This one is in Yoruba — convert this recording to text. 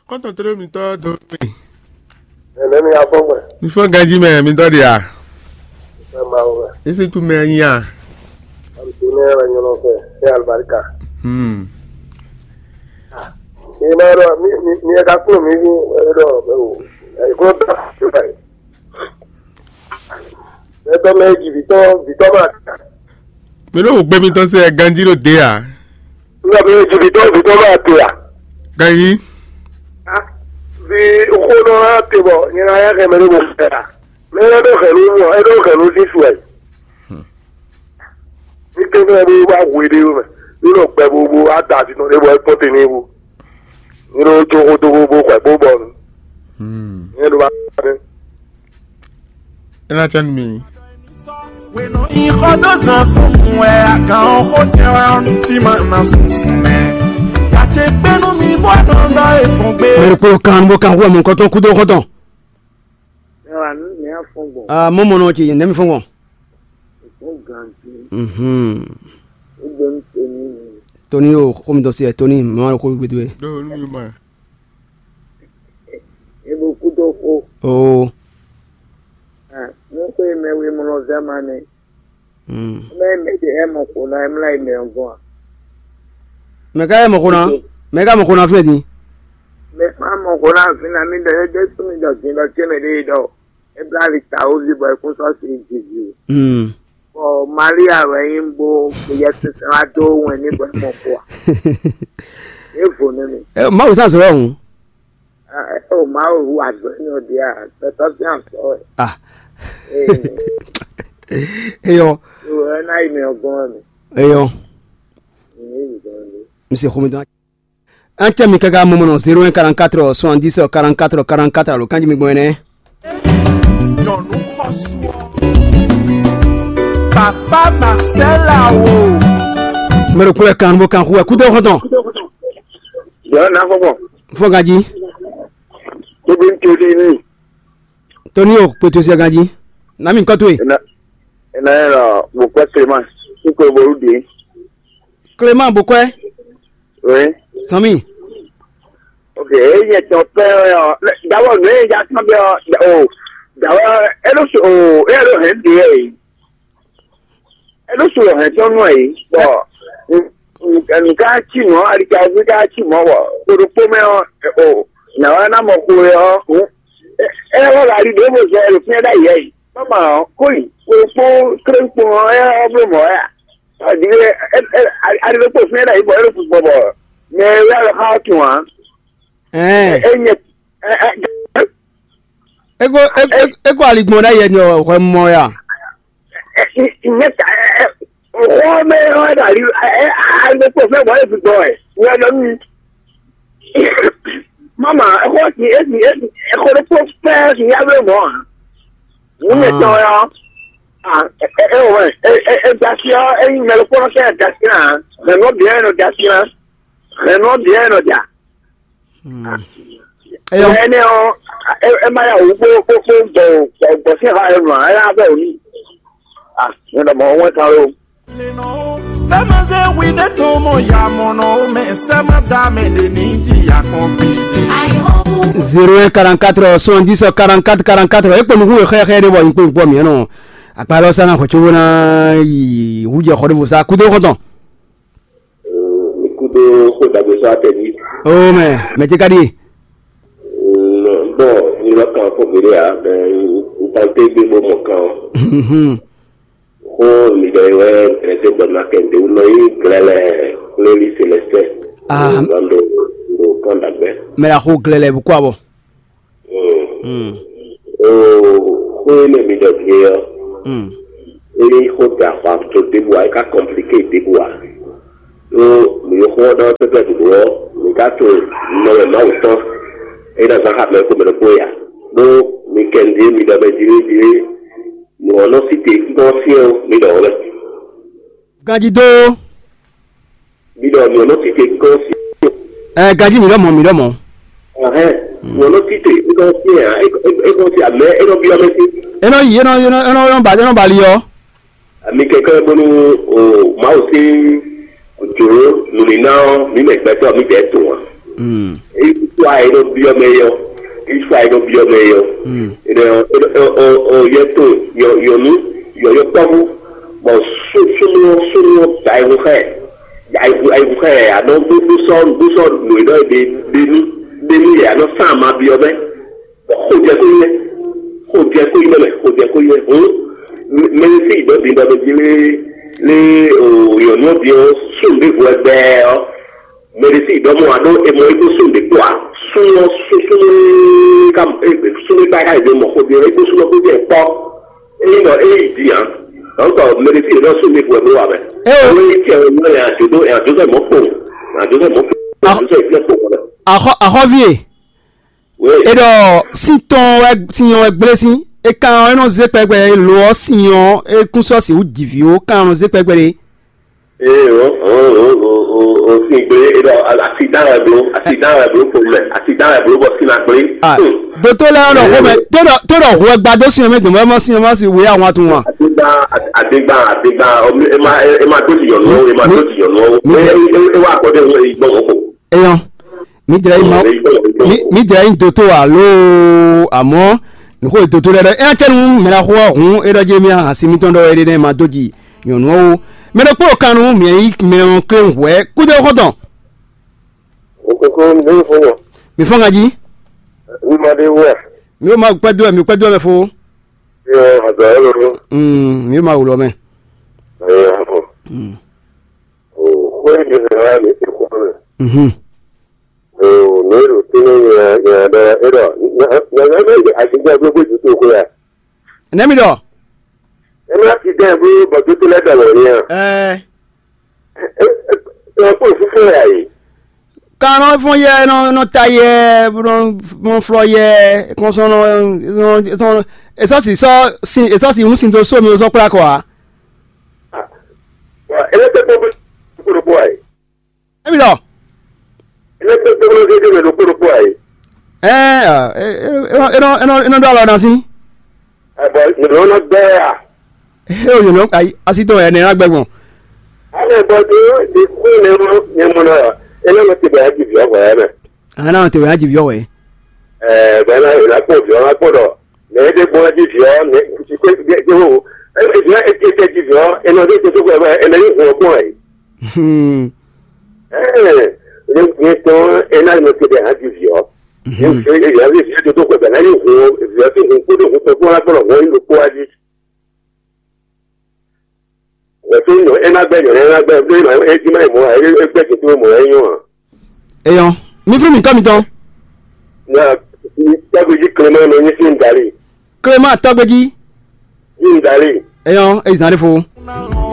kọ́ńtà tó mi tọ́ tó mi. ẹ̀lẹ́ mi afọ́gbẹ̀ mi fọ́ gají mẹ́rin mi tọ́ di à. ẹ̀ máa wọ̀ ese tu mẹ́rin yà. àbùkù ní ẹ̀rọ yọ̀nà fẹ́ ẹ̀ àlùbáríkà. Hmm. mi máa rọ mi mi- mi ẹ̀ka kúrò mi ní ẹ̀rọ ọ̀bẹ wò ẹ̀kọ́ tó ṣùgbọ́n yìí. ẹ̀tọ́ méjì bìtọ́ bìtọ́ máa tà. mi ló wò pé mi tọ́ sí ẹ ganjí ló dé à. nígbà méjì bìtọ́ bìtọ́ máa tè à. ganjí. bí okó náà tè bọ̀ yẹn ayé kẹ́mẹ́ ló mọ̀ fẹ́ à. mẹ́rin ẹ̀dọ́ kẹ̀lú mọ̀ ẹ̀dọ́ kẹ̀lú sísù ẹ̀. ní kéwòn bí wàá wéde rẹ̀ nínú ọ̀pẹ gbogbo àtàtì náà lébọ̀ ẹ̀pọ̀ tè ní ewu. nínú tókó tókó bó pẹ̀ bó bọ̀ nù. Hmm. ìyẹn ló bá dé. ẹ náà tẹ́ mi. weno ihodoza fumwe akaohotewa ntimana sunsune kachepenu mi bwadonda efungbe mẹ́rin pé ó kan bó kan wọ́n mú nǹkan tó kú tó kọ́ tán. Ẹwà ní ní àfọ̀gbọ̀n ah mo mọ̀ náà kì í nẹ́mi fún wọn. fún gàǹtì Mhm. ó gbé ń pè ní tóní o kó mi tọ́ sí ẹ tóní màmá kó gbé tó yẹ. dọ́wọ́ ní mi mọ̀. ebe okú tó kó o mú pé mẹ́wé mu lọ sẹ́mà ni mm. mẹ́mẹ́dẹ̀ ẹ̀ mọ̀ kó náà ẹ̀ mìíràn ìmẹ̀ ọ̀gbọ́n mẹ́ka ẹ̀ mọ̀ kó na mẹ́ka mọ̀ kó na fún ẹ di. mẹ́ máa mọ̀ kó náà fi náà mi dẹ̀ ẹ́ jẹ́ súnmi dọ̀tí lọ sí ẹ̀mẹ̀dẹ̀ yìí dọ̀ ẹ̀ bí láti ta ó sì bọ̀ ẹ̀kún sọ́ọ̀sì ìjìjì Mm. ọ̀ maria rẹ̀ yín bó ìyẹ́ sísan adó ohun ẹ̀ nígbà mọ̀ kó wa èèfò nínú ẹ má wò sáà sọ̀rọ̀ ọ̀hún. ẹ̀ ọ̀ máa wù àgbẹ̀ ní òde àgbẹ̀tọ́ sí àǹsọ̀ ẹ̀ ah ẹ̀ eyọ ẹ̀ náà ìmẹ̀ ọ̀gbọ́n mi eyọ ìyẹn ìgbọ́n mi. monsieur kó mi tán. an tẹ́ mi kẹ́kẹ́ mọ́mọ́ náà zero one quarante quatre soixante dix quarante quatre quarante quatre alo kanji mi gbọ́n yẹn. nyɔnu xɔsuɔ papa marcela wo mẹ́rin kúrẹ́ kan bó kan kú ẹ kú tó kọ́ tán. ìyá náà fọ́pọ̀ fún ganji tó bí ń tí o dé ní tóní o pété sí ẹ ganji nami nǹkan tó yẹ. ẹ̀nà ẹ̀rọ wòpẹ́ sèmá kíkọ́ ìbòrú dé clément bokwe rẹ̀. sami ok eyi tán pẹ́ ọ dáwọ́ ní ìjà tán bí ọ o dáwọ́ ẹlòsù o ẹlò hẹ̀ ń di ẹ̀ yìí ẹlòsù hẹ̀ tó nù ẹ̀ yìí bọ̀ nǹkan tì mọ́ àríkà nǹkan tì mọ́ wọ̀ kórópó mẹ́ ọ o nàwọn anamọ̀ kó rẹ̀ ọ ẹ ẹ wọ́n rà rí dèbò sọ ẹlò fún ẹ̀dá yìí yìí mọ́mọ́ kóyì kórópó kérésìpò ẹ ọ̀bùrù mọ́ ẹ̀ àdìgbẹ́ ẹ ẹ àdìgbẹ́ fún ẹ̀dá yìí bọ̀ ẹlòsù bọ̀ bọ̀ mẹ ẹ yàrá ká tù wọ́n ẹn enye ego ego- ego aligbọn dẹ yẹ ni ọkọ mọ ya nyeta ọwọ́ mẹ́rin ọ̀dà rí àgbẹ̀pọ̀ fẹ́ wọ́n fi gbọ́ ẹ̀ wọ́n lọ mí. mama ẹ̀kọ́ ti èsì èsì ẹ̀kọ́ tó tó fẹ́ sí yàgbẹ́ mọ́ à. wọ́n yẹ tán ya ẹ ẹ wọ́n ẹ ẹ ẹ dasi ya ẹyin mẹ́rin kọ́nà kẹ́ ẹ dasi ya mẹ́rin ọ̀bìyẹn nọ dasi ya mẹ́rin ọ̀bìyẹn nọ dà. ẹyọ ẹni ọ ẹ ẹ máa yà wò gbó gbó gbó gbọ̀ gbọ̀ sí ha ẹ̀ nù ẹ̀ yà bẹ̀ òní. ah ní ọ̀dọ̀ mọ̀ wọ́n ta ló. leno fɛmɛsɛ wide tomo yamɔnɔ mɛ sɛmɛ dame de ni jiya kan bide. zero un quarante quatre soixante dix quarante quatre quarante quatre ekpe nugu xɛ xɛ de bɔ nkpe nkpɔ miɛ nɔ akpalɔ sanna xɔ cogo na yi wujɛ xɔ de bo sa kudo xɔtɔn Ikudo kó dàgbé sọ àtẹ̀lé. o mɛ mɛ ti ka di ye Bọ́n ìlọ kan fún mi rẹ̀ ntànté gbé bó mọ̀ kan kó lìdọ̀ ìwé ẹ̀rẹ́sẹ̀ gbọ̀nà kẹ̀ndé wúlọ yìí gẹ̀lẹ́ lórí sẹlẹsẹ̀. Ah. Lọ́dọ̀ ló kàn dàgbẹ́. mɛ la ko gilɛ bu kó a bɔ Ó kó ilé mi dọ̀ bí yọ. Ilé kó dà pa tó débu wa, ká kọ̀mplíkè débu wa. Ó mi kó ọdọ pẹpẹ dùdú wọ, mi ká tó nọwẹ náà tán. Ẹyin náà sáà mẹ́kọ́ mẹ́rin kó yà. Ló mi kẹ́ndé mi dọ̀ bẹ dire dire. Mo ọ̀nà sí te gbọ́ sí ọ mi dọ̀ wọlé. gaji do Mi dọ̀ mi ọ̀nà sí te gbọ́ sí ọ. ɛ gaji mi dɔ mɔ mi dɔ mɔ Ọ̀hẹ́ mi ọ̀nà sí te gbọ́ sí ẹ̀ ẹ̀ gbọ́ sí àmẹ́ ẹ̀ lọ bí ọmọ sí. enɔ yi enɔ enɔ enɔ enɔ ba enɔ bali yɔ Àmì kẹ̀kẹ́ bọ́nu o máa ò sí òjòrò lónìí náà mímẹ̀ gbẹ́tọ̀ mi bẹ́ẹ̀ tó wọn. èyí tó àyè ló bí ọmọ ẹyọ iṣu àyè ló bí ọmọ ẹyọ ọyẹ tó yọnu yọyọ pọbú bọ súnmọ súnmọ àìwúkẹ àìwúkẹ àná gbósọ gbósọ lòyìn náà dé dénú dénú yẹ àná sáà máa bí ọmọ kó jẹ kó yẹ kó jẹ kó yẹ mẹ kó jẹ kó yẹ mẹrin sí ìdọ́bí ìdọ́bí jí lé lé òyìnbó bí ó sùn bí ìfú ẹgbẹ́ ọ mẹrin sí ìdọ́mọ àdó ẹmọ ẹgbẹ sùn bí kó a súnmọ súnmọ ká súnmọ ká ká ìdè mọ kó bí ẹgbẹ súnmọ kó bí ẹ pọ ẹyìn náà ẹyìn ìdí yàn lọ́tọ̀ mẹrin sí ìdọ́ sùn bí ìfú ẹgbẹ́ wà bẹ. Ẹ o. àwọn ẹyìn tí ẹ ń lọ yàn àjọdọ àjọdọ ìmọ̀ pò àjọdọ ìmọ̀ pò àjọdọ ìfilẹ̀ pò kọ́lẹ̀. ahọ́vie wẹ́ẹ̀ eɖɔ sitɔn tiɲɔ egblesi ekan ɛnɔ zepɛgbɛ lɔ siɲɔ ekusɔsi wo diviwo kan zepɛgbɛ de ee o o o o o o si gbe eɖɔ asidan ɛblo asidan ɛblo ƒome asidan ɛblo bɔ sina gbe. ah doto lɛ ɔdɔ xɔmɛ toɖɔ toɖɔ ʋu ɛgbadɔ siɲɔ mɛ dɔmɔ ɛmɔ siɲɔ ma si wo ya wɔn atu wa adigba adigba adigba ɔmi ema ema do tiyɔnuwo ema do tiyɔnuwo mi- e e ewa akɔde ŋu eyi gbɔn ko. eyɔn mi dira yi ma mi mi dira yi doto alo amɔ nuko doto lɛ dɛ ɛyà tɛ nu mɛra xɔ ʋu eɖɔ dze mi hã simitɔn dɔ yɛ de ne ma do dzi nyɔnuwo mɛ ɖe kpɔ kan nu mɛ yi mɛ kle ʋuɛ kudo xɔtɔn okoko ndé fún wọn mi fɔ ŋa dzi nígbàdé wẹ mi ma kpɛ do mi kpɛ do mɛ fo. yọ àgbà lóru Mm, mi ma wulɔ mɛ. ẹyẹ àfọ o kó èdè náà ní ìkó rẹ Mhm. o nílò tí ní yẹn yẹn dẹ ẹdọ yẹn yẹn bẹ àtijọ́ gbogbo jù tó kó yà Nɛmi dɔ. ẹ má ti dẹ́ bí bọ̀dú tó lẹ́dọ̀ wọ̀ yẹn Ɛɛ. ẹ ẹ kó fífún yà yìí. Kan fɔ yɛ nɔ nɔ ta yɛ nɔ flɔ yẹ kɔsɔn nɔ sɔn esɔsi sɔ si esɔsi ŋun sin to so mi o sɔ kura kɔ wa. ẹlẹ́tẹ̀ tó bí kúrò pọ̀ àyè Nɛmi dɔ. ẹlẹ́tẹ̀ tó bí kéde ló kúrò pọ̀ àyè Ɛɛ ɛnɔ ẹnɔ ẹnɔ do alɔ na si. àbọ̀ ìrọ̀ náà bẹ́ẹ̀ à. Ee o yòló ayi asitɔ yɛ nira gbɛgbɔn. àwọn ẹ̀bọ̀ tó di kú ní mú ní mú náà ẹlẹ́nu ti bẹ̀rẹ̀ jù fìọ́ bọ̀ ẹ́ mẹ́. An na tɛ o y'a jibi yɔ wɛ. ẹ̀ẹ́ bẹ́ẹ̀ náà ìlàkó fìọ́ ńlá kó dọ̀ lẹ́yìn tó gbọ́n jù fìọ́ ní ìsìnkú ìgbéhò ìfìọ́ ètò jù fìọ́ ẹnu ọdún tó tó kọ́ ẹ̀ ẹlẹ́yìn fún ọkùn ẹ̀. ẹ̀ẹ́ ní tó ẹ̀ná ìlú ti bẹ̀rẹ̀ jù fìọ́. ìfìọ́ ìfìọ́ tó tó kọ́ ẹ̀ lẹ́yìn fún ìfìọ́ tó kún kódò fún pẹ̀lú agbọ̀rọ̀ wọ́n ìlú kó wájú. Wẹ̀fẹ́ ìnù ẹ̀nágbẹ̀yọ̀ ẹ̀nágbẹ̀yọ̀ ẹ̀ẹ́dìmọ̀ ìmọ̀ ẹ̀ẹ́gbẹ̀jẹ̀ tó mọ̀ ẹ̀yún hàn. Eyɔn mi fún mi kọ́ mi tán. na tábìlì kìlọ́mọ́ ní oyin sí ń darí Kílẹ̀ máa tọ́gbẹ́jì. yìí ń darí. Eyɔn eyizan de fo. Now